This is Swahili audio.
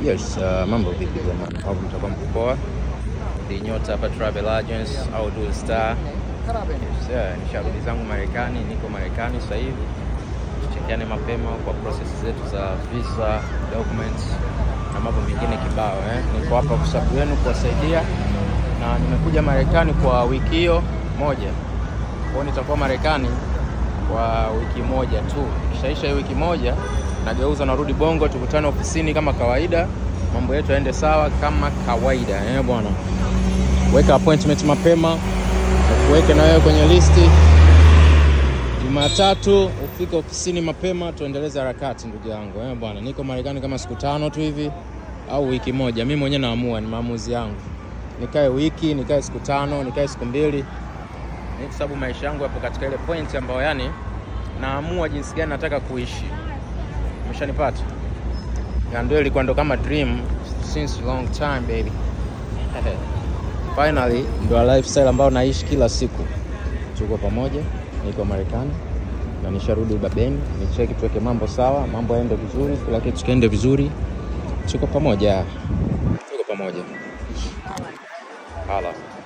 Yes, uh, mambo vipi jamani? Au mtakuwa mko poa? Ni nyota hapa Travel Agents au Dual Star. Yes, yeah, nisharudi zangu Marekani, niko Marekani sasa hivi. Tuchekiane mapema kwa process zetu za visa, documents na mambo mengine kibao eh. Niko hapa kwa sababu yenu kuwasaidia na nimekuja Marekani kwa wiki hiyo moja. Kwa hiyo nitakuwa Marekani kwa wiki moja tu. Kishaisha hii wiki moja nageuza narudi Bongo, tukutane ofisini kama kawaida, mambo yetu yaende sawa kama kawaida eh bwana. Weka appointment mapema, ukuweke na wewe kwenye listi. Jumatatu ufike ofisini mapema, tuendeleze harakati ndugu yangu eh bwana. Niko Marekani kama siku tano tu hivi au wiki moja, mimi mwenyewe naamua, ni maamuzi yangu. Nikae wiki, nikae siku tano, nikae siku mbili, ni kwa sababu maisha yangu yapo katika ile point ambayo yani naamua jinsi gani nataka kuishi. Umeshanipata? Na ndio ilikuwa ndo kama dream since long time baby. Finally ndo lifestyle ambayo naishi kila siku. Tuko pamoja, niko Marekani na nisharudi ubabeni, nicheki tuweke mambo sawa, mambo yaende vizuri, kila kitu kiende vizuri. Tuko pamoja, tuko pamoja. Hala.